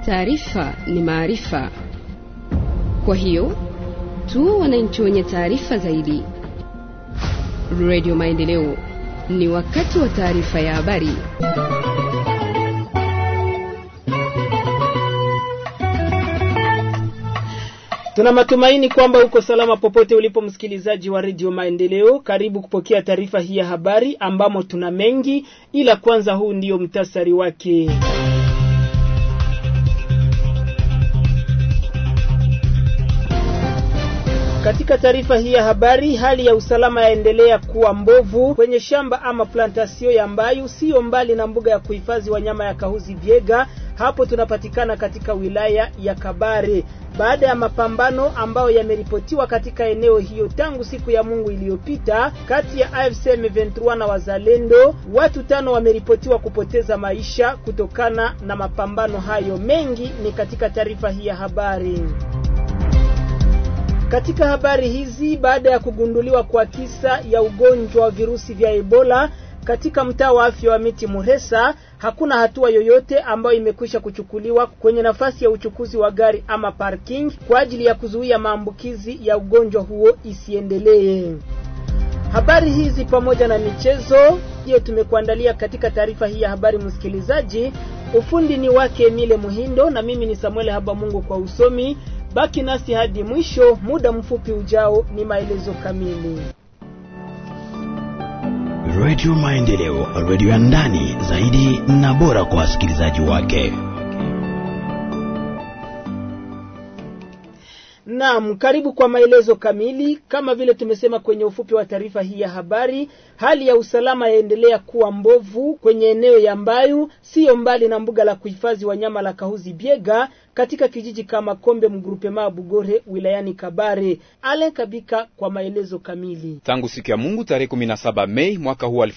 Taarifa ni maarifa, kwa hiyo tu wananchi wenye taarifa zaidi. Radio Maendeleo, ni wakati wa taarifa ya habari. Tuna matumaini kwamba uko salama popote ulipo, msikilizaji wa redio Maendeleo. Karibu kupokea taarifa hii ya habari ambamo tuna mengi, ila kwanza, huu ndio mtasari wake. Katika taarifa hii ya habari, hali ya usalama yaendelea kuwa mbovu kwenye shamba ama plantasio ya Mbayu, sio mbali na mbuga ya kuhifadhi wanyama ya Kahuzi Biega. Hapo tunapatikana katika wilaya ya Kabare baada ya mapambano ambayo yameripotiwa katika eneo hiyo tangu siku ya Mungu iliyopita kati ya AFC M23 na wazalendo. Watu tano wameripotiwa kupoteza maisha kutokana na mapambano hayo. Mengi ni katika taarifa hii ya habari. Katika habari hizi, baada ya kugunduliwa kwa kisa ya ugonjwa wa virusi vya Ebola katika mtaa wa afya wa Miti Muresa, hakuna hatua yoyote ambayo imekwisha kuchukuliwa kwenye nafasi ya uchukuzi wa gari ama parking kwa ajili ya kuzuia maambukizi ya ugonjwa huo isiendelee. Habari hizi pamoja na michezo hiyo tumekuandalia katika taarifa hii ya habari, msikilizaji. Ufundi ni wake Emile Muhindo na mimi ni Samuel Habamungu kwa usomi. Baki nasi hadi mwisho. Muda mfupi ujao ni maelezo kamili. Radio Maendeleo, radio ya ndani zaidi na bora kwa wasikilizaji wake. Naam, karibu kwa maelezo kamili. Kama vile tumesema kwenye ufupi wa taarifa hii ya habari, hali ya usalama yaendelea kuwa mbovu kwenye eneo ya Mbayu, siyo mbali na mbuga la kuhifadhi wanyama la Kahuzi Biega katika kijiji kama Kombe mgrupema Bugore wilayani Kabare. Ale Kabika kwa maelezo kamili. Tangu siku ya Mungu tarehe 17 Mei mwaka huu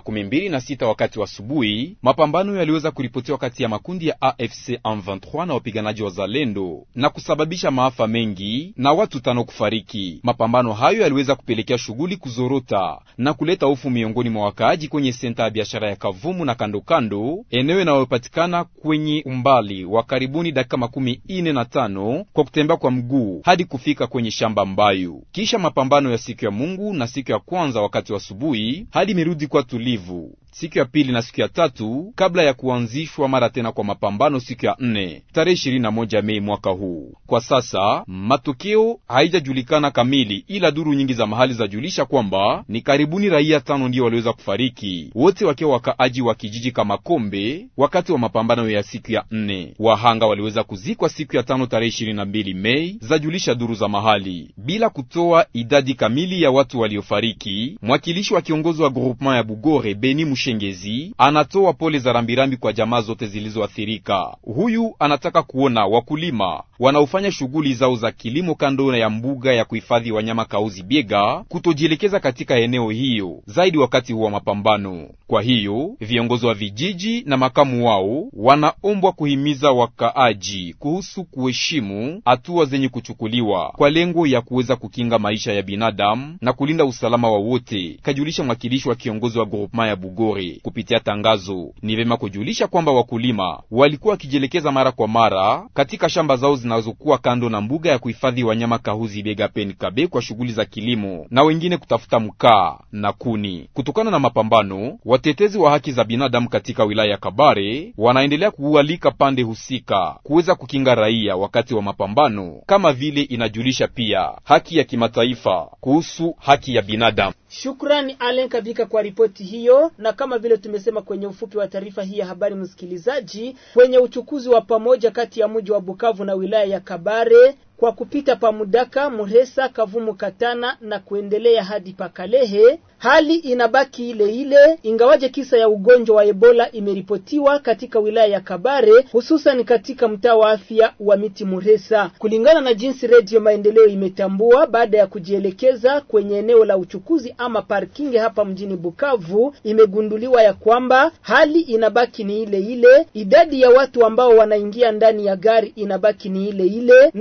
2026 wakati wa asubuhi, mapambano yaliweza kuripotiwa kati ya makundi ya AFC M23 na wapiganaji wa Zalendo na kusababisha maafa mengi na watu tano kufariki. Mapambano hayo yaliweza kupelekea shughuli kuzorota na kuleta hofu miongoni mwa wakaaji kwenye senta ya biashara ya Kavumu na kando kando, eneo inayopatikana kwenye umbali wa karibuni dakika makumi ine na tano kwa kutembea kwa mguu hadi kufika kwenye shamba Mbayu. Kisha mapambano ya siku ya Mungu na siku ya kwanza wakati wa asubuhi, hadi imerudi kwa tulivu siku ya pili na siku ya tatu kabla ya kuanzishwa mara tena kwa mapambano siku ya nne tarehe ishirini na moja Mei mwaka huu. Kwa sasa matokeo haijajulikana kamili, ila duru nyingi za mahali zajulisha kwamba ni karibuni raia tano ndio waliweza kufariki, wote wakiwa wakaaji wa kijiji kama Kombe wakati wa mapambano ya siku ya nne. Wahanga waliweza kuzikwa siku ya tano tarehe ishirini na mbili Mei, zajulisha duru za mahali bila kutoa idadi kamili ya watu waliofariki. Mwakilishi wa kiongozi wa groupement ya Bugore Beni Shengezi anatoa pole za rambirambi kwa jamaa zote zilizoathirika. Huyu anataka kuona wakulima wanaofanya shughuli zao za kilimo kando ya mbuga ya kuhifadhi wanyama Kauzi Biega kutojielekeza katika eneo hiyo zaidi wakati huu wa mapambano. Kwa hiyo viongozi wa vijiji na makamu wao wanaombwa kuhimiza wakaaji kuhusu kuheshimu hatua zenye kuchukuliwa kwa lengo ya kuweza kukinga maisha ya binadamu na kulinda usalama wa wote, kajulisha mwakilishi wa kiongozi wa groupement ya Bugore kupitia tangazo. Ni vema kujulisha kwamba wakulima walikuwa wakijielekeza mara kwa mara katika shamba zao zinazokuwa kando na mbuga ya kuhifadhi wanyama Kahuzi Biega Pen Kabe kwa shughuli za kilimo na wengine kutafuta mkaa na kuni. Kutokana na mapambano, watetezi wa haki za binadamu katika wilaya ya Kabare wanaendelea kualika pande husika kuweza kukinga raia wakati wa mapambano, kama vile inajulisha pia haki ya kimataifa kuhusu haki ya binadamu. Shukrani Alen Kabika kwa ripoti hiyo. Na kama vile tumesema kwenye ufupi wa taarifa hii ya habari, msikilizaji, kwenye uchukuzi wa pamoja kati ya mji wa Bukavu na wilaya ya Kabare kwa kupita pa Mudaka, Muresa, Kavumu, Katana na kuendelea hadi Pakalehe, hali inabaki ile ile, ingawaje kisa ya ugonjwa wa Ebola imeripotiwa katika wilaya ya Kabare, hususan katika mtaa wa afya wa Miti Muresa, kulingana na jinsi Redio Maendeleo imetambua baada ya kujielekeza kwenye eneo la uchukuzi ama parking hapa mjini Bukavu, imegunduliwa ya kwamba hali inabaki ni ile ile, idadi ya watu ambao wanaingia ndani ya gari inabaki ni ile ile, na pia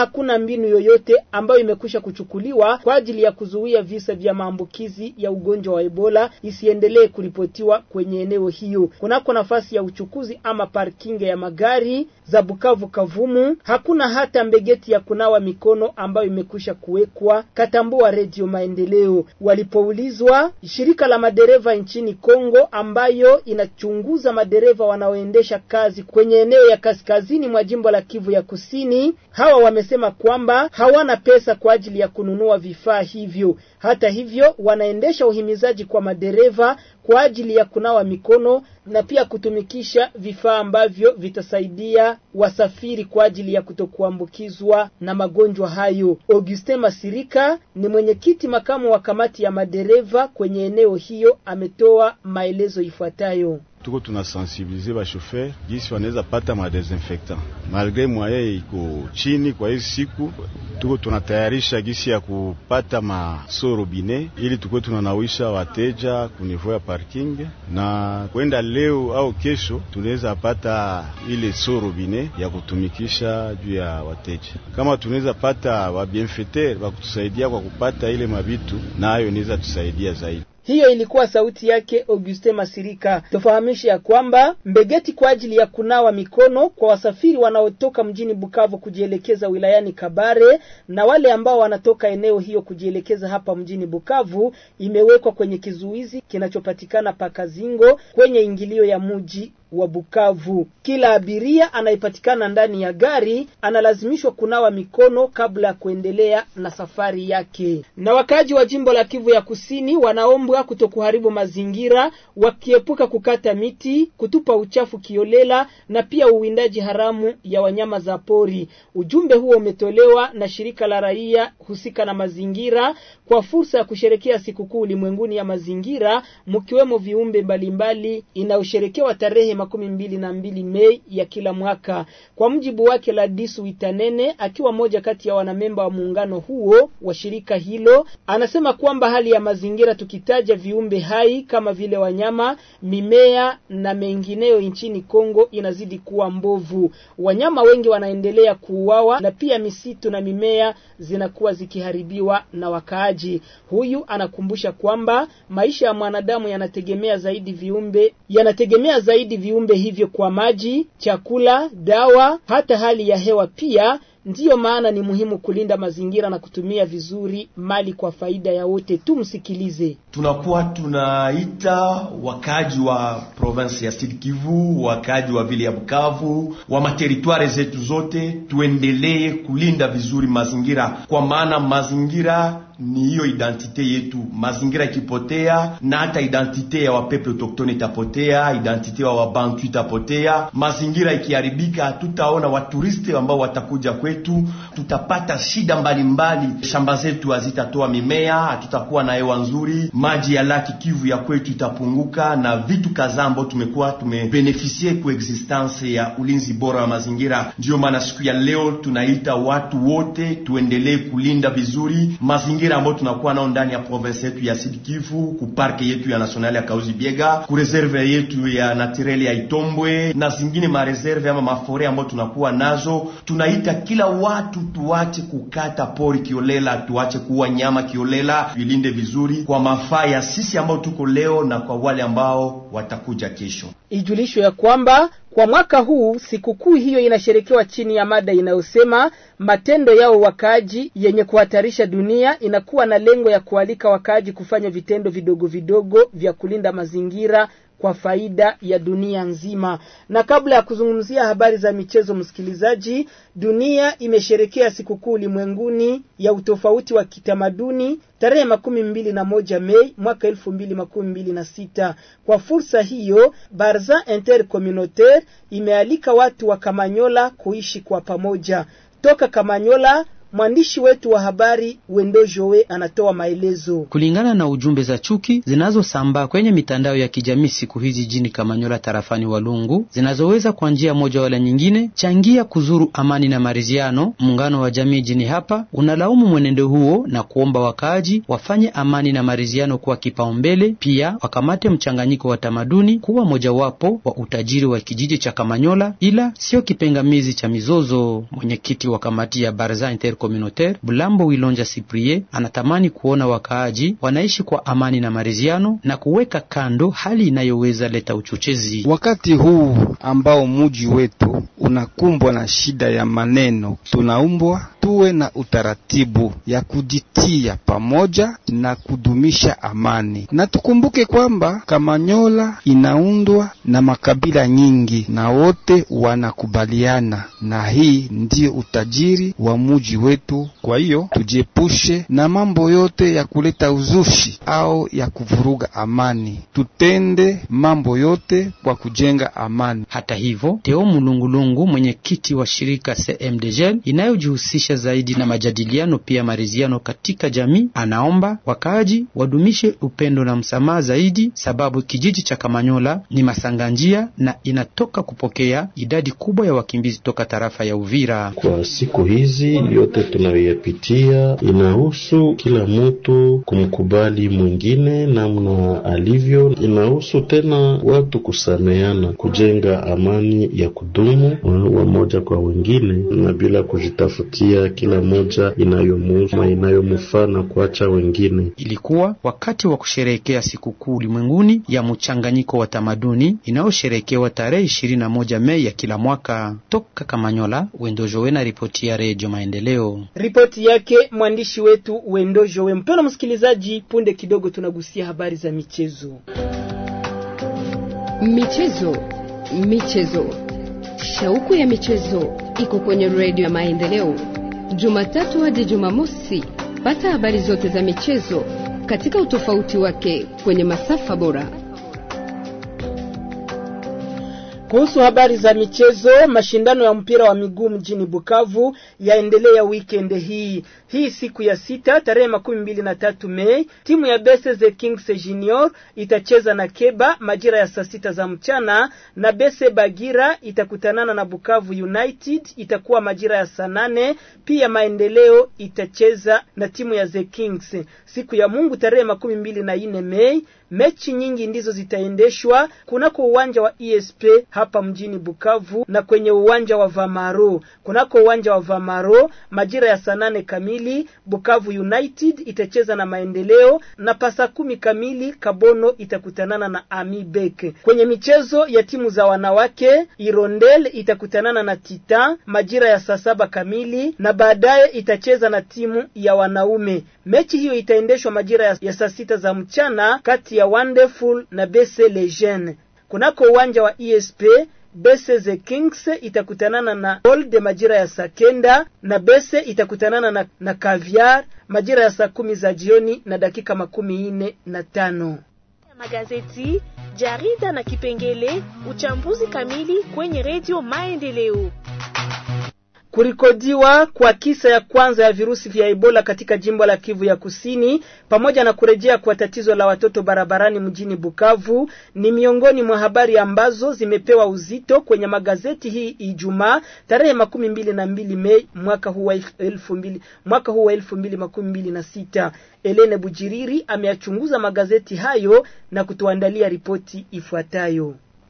hakuna mbinu yoyote ambayo imekwisha kuchukuliwa kwa ajili ya kuzuia visa vya maambukizi ya ugonjwa wa Ebola isiendelee kuripotiwa kwenye eneo hiyo. Kunako nafasi ya uchukuzi ama parking ya magari za Bukavu Kavumu, hakuna hata mbegeti ya kunawa mikono ambayo imekwisha kuwekwa, katambua Redio Maendeleo. Walipoulizwa, shirika la madereva nchini Kongo ambayo inachunguza madereva wanaoendesha kazi kwenye eneo ya kaskazini mwa jimbo la Kivu ya Kusini, hawa wamesema kwamba hawana pesa kwa ajili ya kununua vifaa hivyo. Hata hivyo, wanaendesha uhimizaji kwa madereva kwa ajili ya kunawa mikono na pia kutumikisha vifaa ambavyo vitasaidia wasafiri kwa ajili ya kutokuambukizwa na magonjwa hayo. Augustin Masirika ni mwenyekiti makamu wa kamati ya madereva kwenye eneo hiyo, ametoa maelezo ifuatayo. Tuko tunasensibilize ba chauffeur jinsi wanaweza pata ma desinfectant malgre mwaye iko chini. Kwa hizi siku tuko tunatayarisha gisi ya kupata maso robine ili tuko tunanawisha wateja kunivou ya parking, na kwenda leo au kesho tunaweza pata ile so robine ya kutumikisha juu ya wateja. Kama tunaweza pata wa bienfaiteur wa kutusaidia kwa kupata ile mabitu, nayo inaweza tusaidia zaidi. Hiyo ilikuwa sauti yake Auguste Masirika. Tufahamishe ya kwamba mbegeti kwa ajili ya kunawa mikono kwa wasafiri wanaotoka mjini Bukavu kujielekeza wilayani Kabare na wale ambao wanatoka eneo hiyo kujielekeza hapa mjini Bukavu imewekwa kwenye kizuizi kinachopatikana Pakazingo kwenye ingilio ya mji wa Bukavu. Kila abiria anayepatikana ndani ya gari analazimishwa kunawa mikono kabla ya kuendelea na safari yake. Na wakaaji wa jimbo la Kivu ya Kusini wanaombwa kutokuharibu mazingira, wakiepuka kukata miti, kutupa uchafu kiolela na pia uwindaji haramu ya wanyama za pori. Ujumbe huo umetolewa na shirika la raia husika na mazingira kwa fursa ya kusherekea sikukuu ulimwenguni ya mazingira, mkiwemo viumbe mbalimbali inayosherekewa tarehe makumi mbili na mbili Mei ya kila mwaka. Kwa mjibu wake Ladisu Witanene, akiwa moja kati ya wanamemba wa muungano huo wa shirika hilo, anasema kwamba hali ya mazingira, tukitaja viumbe hai kama vile wanyama, mimea na mengineyo nchini Kongo inazidi kuwa mbovu. Wanyama wengi wanaendelea kuuawa na pia misitu na mimea zinakuwa zikiharibiwa na wakaaji. Huyu anakumbusha kwamba maisha ya mwanadamu yanategemea zaidi viumbe yanategemea zaidi viumbe hivyo kwa maji, chakula, dawa, hata hali ya hewa pia. Ndiyo maana ni muhimu kulinda mazingira na kutumia vizuri mali kwa faida ya wote. Tumsikilize. Tunakuwa tunaita wakaji wa province ya Sud Kivu, wakaji wa vile ya Bukavu, wa materitware zetu zote, tuendelee kulinda vizuri mazingira, kwa maana mazingira ni hiyo identite yetu. Mazingira ikipotea, na hata identite ya wapeple autochtone itapotea, identite ya wabantu itapotea. Mazingira ikiharibika, hatutaona waturiste ambao watakuja kwetu, tutapata shida mbalimbali mbali. Shamba zetu hazitatoa mimea, hatutakuwa na hewa nzuri, maji ya laki Kivu ya kwetu itapunguka, na vitu kadhaa ambao tumekuwa tumebenefisie ku existence ya ulinzi bora wa mazingira. Ndiyo maana siku ya leo tunaita watu wote tuendelee kulinda vizuri mazingira ambayo tunakuwa nao ndani ya province yetu ya Sud Kivu, ku parke yetu ya national ya Kauzi Biega, ku reserve yetu ya naturel ya Itombwe na zingine ma reserve ama mafore ambayo tunakuwa nazo. Tunaita kila watu tuache kukata pori kiolela, tuache kuua nyama kiolela, tuilinde vizuri kwa mafaa ya sisi ambao tuko leo na kwa wale ambao watakuja kesho. Ijulishwe ya kwamba kwa mwaka huu sikukuu hiyo inasherekewa chini ya mada inayosema matendo yao wakaaji yenye kuhatarisha dunia. Inakuwa na lengo ya kualika wakaaji kufanya vitendo vidogo vidogo vya kulinda mazingira kwa faida ya dunia nzima. Na kabla ya kuzungumzia habari za michezo, msikilizaji, dunia imesherekea sikukuu ulimwenguni ya utofauti wa kitamaduni tarehe makumi mbili na moja Mei mwaka elfu mbili makumi mbili na sita. Kwa fursa hiyo, Barza Intercommunautaire imealika watu wa Kamanyola kuishi kwa pamoja. Toka Kamanyola, Mwandishi wetu wa habari Wendo Joe anatoa maelezo. Kulingana na ujumbe za chuki zinazosambaa kwenye mitandao ya kijamii siku hizi jijini Kamanyola tarafani Walungu, zinazoweza kwa njia moja wala nyingine changia kuzuru amani na maridhiano, muungano wa jamii jini hapa unalaumu mwenendo huo na kuomba wakaaji wafanye amani na maridhiano kuwa kipaumbele, pia wakamate mchanganyiko wa tamaduni kuwa mojawapo wa utajiri wa kijiji cha Kamanyola, ila sio kipengamizi cha mizozo. Mwenyekiti wa kamati ya Barza Intercommunautaire Bulambo Wilonja Cyprien anatamani kuona wakaaji wanaishi kwa amani na maridhiano na kuweka kando hali inayoweza leta uchochezi. Wakati huu ambao muji wetu unakumbwa na shida ya maneno, tunaumbwa tuwe na utaratibu ya kujitia pamoja na kudumisha amani, na tukumbuke kwamba Kamanyola inaundwa na makabila nyingi na wote wanakubaliana, na hii ndiyo utajiri wa muji wetu. Kwa hiyo tujiepushe na mambo yote ya kuleta uzushi au ya kuvuruga amani, tutende mambo yote kwa kujenga amani. Hata hivyo, Teo Mulungulungu, mwenyekiti wa shirika CMDGL inayojihusisha zaidi na majadiliano pia maridhiano katika jamii, anaomba wakaaji wadumishe upendo na msamaha zaidi, sababu kijiji cha Kamanyola ni masanganjia na inatoka kupokea idadi kubwa ya wakimbizi toka tarafa ya Uvira. Kwa siku hizi yote tunayoyapitia inahusu kila mtu kumkubali mwingine namna alivyo, inahusu tena watu kusameana, kujenga amani ya kudumu wamoja kwa wengine, na bila kujitafutia kila moja inayomuhusu na inayomufaa na kuacha wengine. Ilikuwa wakati wa kusherehekea sikukuu ulimwenguni ya mchanganyiko wa tamaduni inayosherehekewa tarehe ishirini na moja Mei ya kila mwaka. Toka Kamanyola, Wendo Jowe na ripoti ya Redio Maendeleo. Ripoti yake mwandishi wetu Wendo Jowe. Mpendwa msikilizaji, punde kidogo tunagusia habari za michezo. Michezo, michezo, shauku ya michezo iko kwenye Redio ya Maendeleo, Jumatatu hadi Jumamosi. Pata habari zote za michezo katika utofauti wake kwenye masafa bora. Kuhusu habari za michezo, mashindano ya mpira wa miguu mjini Bukavu yaendelea weekend hii hii siku ya sita tarehe makumi mbili na tatu Mei. Timu ya Bese the Kings Junior itacheza na Keba majira ya saa sita za mchana, na Bese Bagira itakutanana na Bukavu United itakuwa majira ya saa nane. Pia Maendeleo itacheza na timu ya the Kings siku ya Mungu tarehe makumi mbili na nne Mei. Mechi nyingi ndizo zitaendeshwa kunako uwanja wa ESP hapa mjini Bukavu na kwenye uwanja wa Vamaro. Kunako uwanja wa Vamaro majira ya saa nane kamili Bukavu United itacheza na Maendeleo, na pasa kumi kamili Kabono itakutanana na Ami Bek. Kwenye michezo ya timu za wanawake, Irondel itakutanana na Titan majira ya saa saba kamili, na baadaye itacheza na timu ya wanaume. Mechi hiyo itaendeshwa majira ya, ya saa sita za mchana kati ya Wonderful na Bese Lejeune. Kunako uwanja wa ESP Bese the Kings itakutanana na Gold majira ya saa kenda na Bese itakutanana na, na Caviar majira ya saa kumi za jioni na dakika makumi nne na tano. Magazeti, jarida na kipengele uchambuzi kamili kwenye redio Maendeleo. Kurikodiwa kwa kisa ya kwanza ya virusi vya Ebola katika jimbo la Kivu ya Kusini pamoja na kurejea kwa tatizo la watoto barabarani mjini Bukavu ni miongoni mwa habari ambazo zimepewa uzito kwenye magazeti hii Ijumaa tarehe makumi mbili na mbili Mei mwaka huu wa elfu mbili mwaka huu wa elfu mbili makumi mbili na sita. Elene Bujiriri ameyachunguza magazeti hayo na kutuandalia ripoti ifuatayo.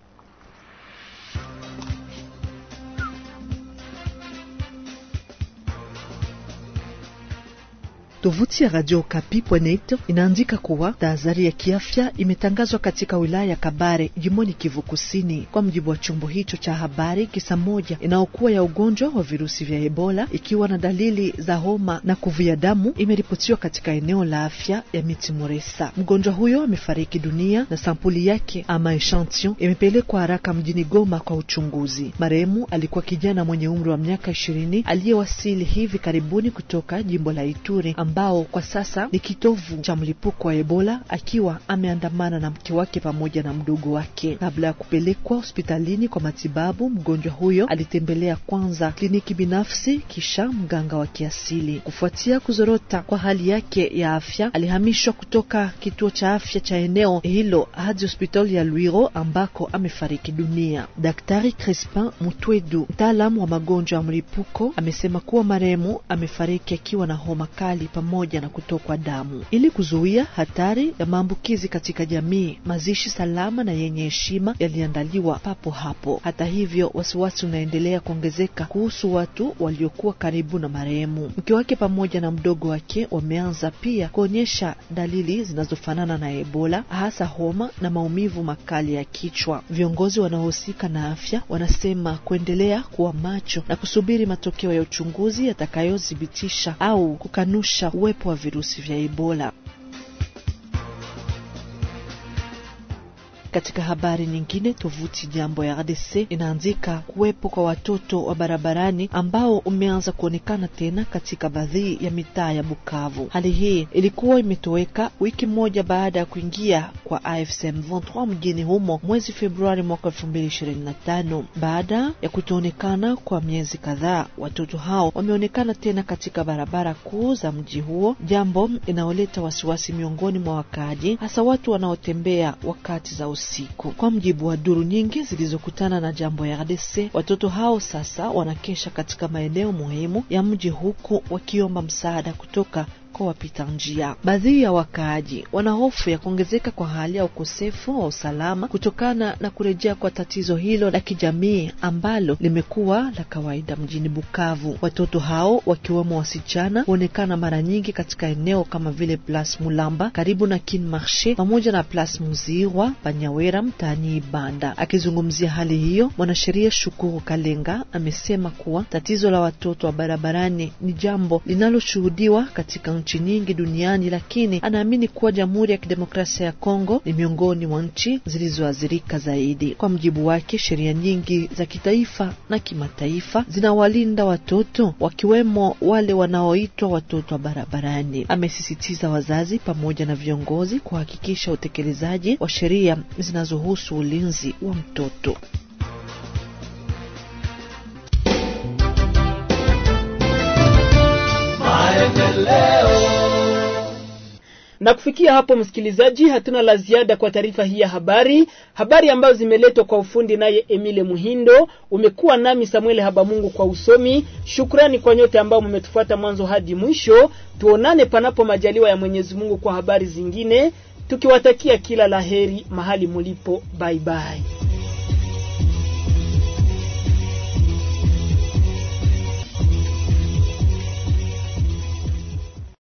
Tovuti ya Radio Okapi.net inaandika kuwa tahadhari ya kiafya imetangazwa katika wilaya ya Kabare jimboni Kivu Kusini. Kwa mjibu wa chombo hicho cha habari, kisa moja inayokuwa ya ugonjwa wa virusi vya Ebola ikiwa na dalili za homa na kuvuja damu imeripotiwa katika eneo la afya ya Miti Muresa. Mgonjwa huyo amefariki dunia na sampuli yake ama echantion imepelekwa haraka mjini Goma kwa uchunguzi. Marehemu alikuwa kijana mwenye umri wa miaka ishirini aliyewasili hivi karibuni kutoka jimbo la Ituri ambao kwa sasa ni kitovu cha mlipuko wa Ebola, akiwa ameandamana na mke wake pamoja na mdogo wake. Kabla ya kupelekwa hospitalini kwa matibabu, mgonjwa huyo alitembelea kwanza kliniki binafsi, kisha mganga wa kiasili. Kufuatia kuzorota kwa hali yake ya afya, alihamishwa kutoka kituo cha afya cha eneo hilo hadi hospitali ya Lwiro ambako amefariki dunia. Daktari Crispin Mutwedu, mtaalamu wa magonjwa ya mlipuko, amesema kuwa marehemu amefariki akiwa na homa kali pamoja na kutokwa damu. Ili kuzuia hatari ya maambukizi katika jamii, mazishi salama na yenye heshima yaliandaliwa papo hapo. Hata hivyo, wasiwasi unaendelea kuongezeka kuhusu watu waliokuwa karibu na marehemu. Mke wake pamoja na mdogo wake wameanza pia kuonyesha dalili zinazofanana na Ebola, hasa homa na maumivu makali ya kichwa. Viongozi wanaohusika na afya wanasema kuendelea kuwa macho na kusubiri matokeo ya uchunguzi yatakayothibitisha au kukanusha uwepo wa virusi vya Ebola. Katika habari nyingine, tovuti Jambo ya RDC inaandika kuwepo kwa watoto wa barabarani ambao umeanza kuonekana tena katika baadhi ya mitaa ya Bukavu. Hali hii ilikuwa imetoweka wiki moja baada ya kuingia kwa AFC M23 mjini humo mwezi Februari mwaka 2025. Baada ya kutoonekana kwa miezi kadhaa, watoto hao wameonekana tena katika barabara kuu za mji huo, jambo inaoleta wasiwasi miongoni mwa wakaaji, hasa watu wanaotembea wakati za usiku. Kwa mjibu wa duru nyingi zilizokutana na Jambo ya RDC, watoto hao sasa wanakesha katika maeneo muhimu ya mji huku wakiomba msaada kutoka kwa wapita njia. Baadhi ya wakaaji wana hofu ya kuongezeka kwa hali ya ukosefu wa usalama kutokana na kurejea kwa tatizo hilo la kijamii ambalo limekuwa la kawaida mjini Bukavu. Watoto hao wakiwemo wasichana huonekana mara nyingi katika eneo kama vile Place Mulamba karibu na Kin Marche pamoja na Place Muzirwa Panyawera mtaani Ibanda. Akizungumzia hali hiyo, mwanasheria Shukuru Kalenga amesema kuwa tatizo la watoto wa barabarani ni jambo linaloshuhudiwa katika nchi nyingi duniani, lakini anaamini kuwa Jamhuri ya Kidemokrasia ya Kongo ni miongoni mwa nchi zilizoathirika zaidi. Kwa mjibu wake, sheria nyingi za kitaifa na kimataifa zinawalinda watoto, wakiwemo wale wanaoitwa watoto wa barabarani. Amesisitiza wazazi pamoja na viongozi kuhakikisha utekelezaji wa sheria zinazohusu ulinzi wa mtoto. Na kufikia hapo, msikilizaji, hatuna la ziada kwa taarifa hii ya habari, habari ambazo zimeletwa kwa ufundi naye Emile Muhindo. Umekuwa nami Samuel Habamungu kwa usomi. Shukrani kwa nyote ambao mmetufuata mwanzo hadi mwisho. Tuonane panapo majaliwa ya Mwenyezi Mungu kwa habari zingine, tukiwatakia kila laheri mahali mulipo. Bye bye.